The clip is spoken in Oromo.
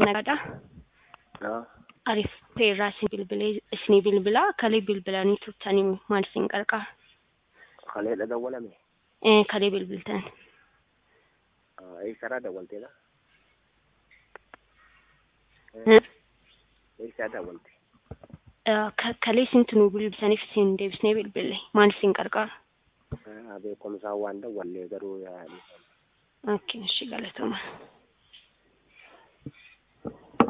nagaadha. Haa. Ariif ta'erraa isin bilbilee isinii bilbilaa kalee bilbilanii turtanii maal isin qarqara? Kaleedha dawwalame. Eh, kalee bilbiltan. Haa, Eessaadhaa dawwalteedha? Eh, Eessaa dawwalte? ka- Kalee isintu nu bilbiltaniif isin deebisnee bilbille maal isin qarqara? Haa, beekumsaan waan dawwallee garuu yaa'anii. Okay, እሺ galatoomaa.